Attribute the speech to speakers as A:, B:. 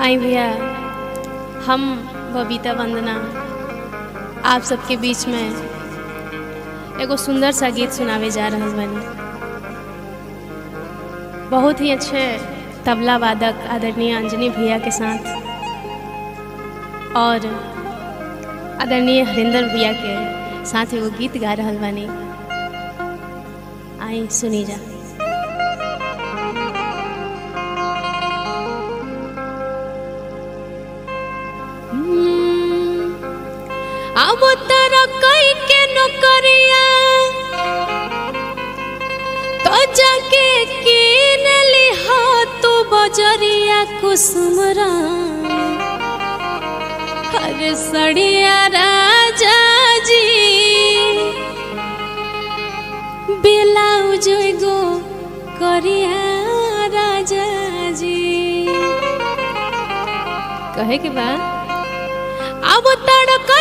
A: आई भैया हम बबीता वंदना आप सबके बीच में एगो सुंदर सा गीत सुनावे जा रहल बानी बहुत ही अच्छे तबला वादक आदरणीय अंजनी भैया के साथ और आदरणीय हरिंदर भैया के साथ एगो गीत गा रहल बानी आई सुनी जा अब तारा कई के नौकरिया तो जाके किन लिहा तू बजरिया कुसुमरा हर सड़िया राजा जी ब्लाउज गो करिया राजा जी कहे के बाद अब तड़का